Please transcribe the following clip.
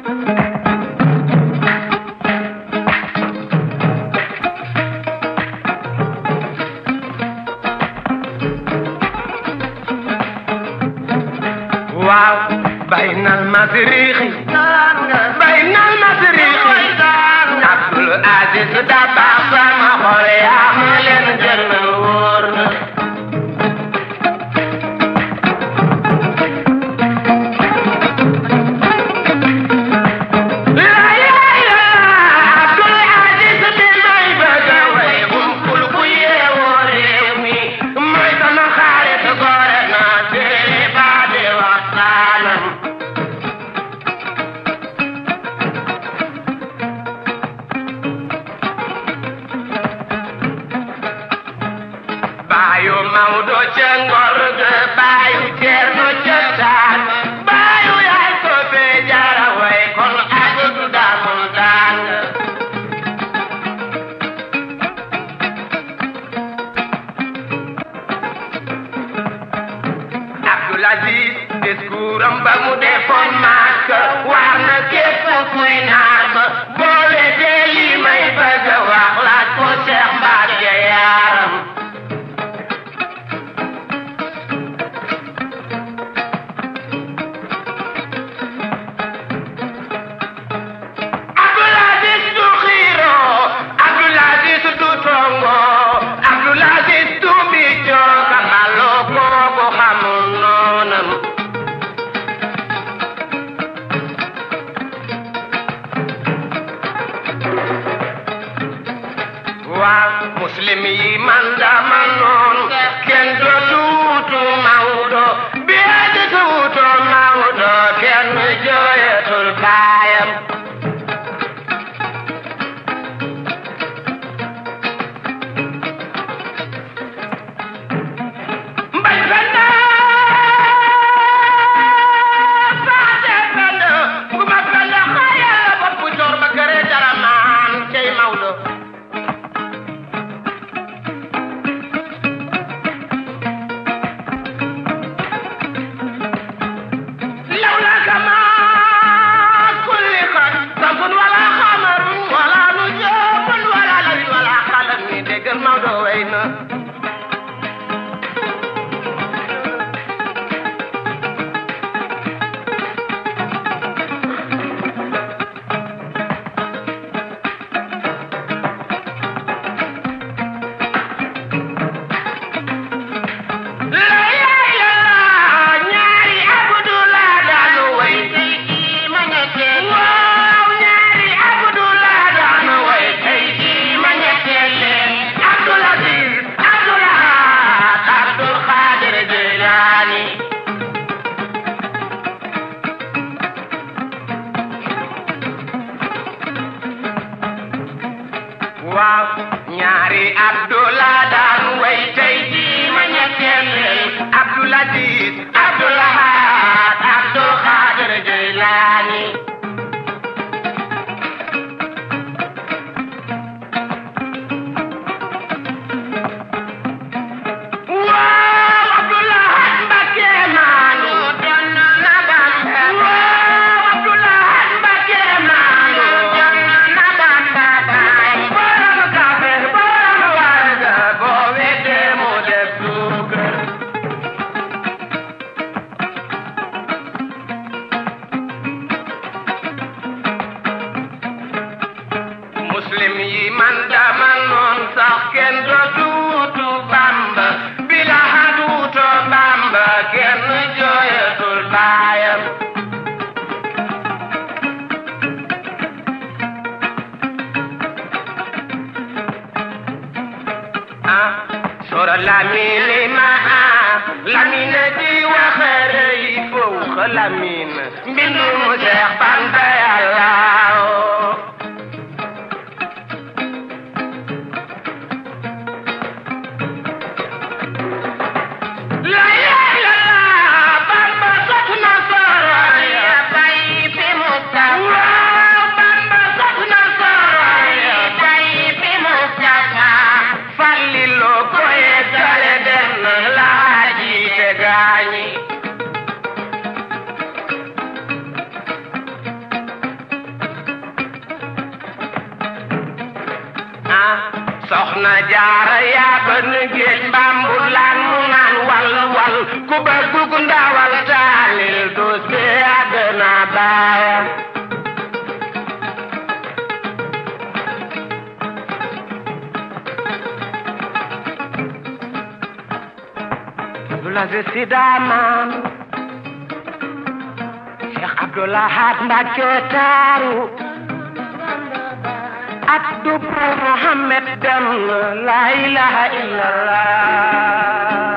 waaw baynal masriixi baynal masriixi Abdul Aziz Dabakh sama xol yaa ma leen gën a wóor na Abdul Aziz bi may bëgg a way umpul ku yeewoo réew mi mooy sama xarit gore na télé ba di waxtaanam baayu Maodo ca ngor ga baayu Ceerno ca taan baayu yaay ko fee jara way kon ak daamul daan Abdul Aziz discours am ba mu defoon Makka war na képp kuy naar ba boo weddee li may bëgg a wax laaj ko Cheikh Mbacke yaaram Abdul Aziz du xiiro Abdul Aziz du tongo Abdul Aziz du mbicco kamaloo kooku xamul noonam waaw muslim yi man dama noon kenn dootu wuutu Maodo bi aditu wuutu Maodo kenn jooyatul baayam mbay fenn faate fenn nguma fenn xaaya bopp joor ba kere dara maan cey Maodo لولاك ما خلقت شمس ولا قمر ولا نجوم ولا ليل ولا قلم ديك الموضوع وين ñaari Abdullah daanu way tey jii ma ñetteel waaw ñaari Abdullah daanu way tey jii ma ñetteel leen Abdul Aziz Abdul Ahad Abdul Qadir Jilani waaw ñaari Abdullah daan way tey jii ma ñetteel leen Abdul Aziz Abdul Ahad Abdul Qadir Jilani waaw Abdul Ahad Mbakke maanu doon na Bamba waaw Abdul Ahad Mbakke maanu doon na Bamba baay borom kafe borom warga boo weddee mu def suukar muslim yi man dama noon sax kenn dootu wuutu Bamba bila haduuto Bamba kenn jooyatul baayam ah sora lamine ma ah lamine di waxare yi fowxa lamine mbindu mu Seex Bamba Yàlla La ilaha illallah Bamba sot na soro ya bay fi Mustafa Bamba sot na soro ya bay fi Mustafa Fallilo ko yeggale dem na laaji te gaañi soxna jaara yaa ba nu géej mbambu laan mu naan wal wal ku bëgg ku ndawal taalil du see àddina baaya Abdoulaye Si daamaan Cheikh Abdoulahat Mbacke taaru ak Dubbu Muhammad dem la ilaha illallah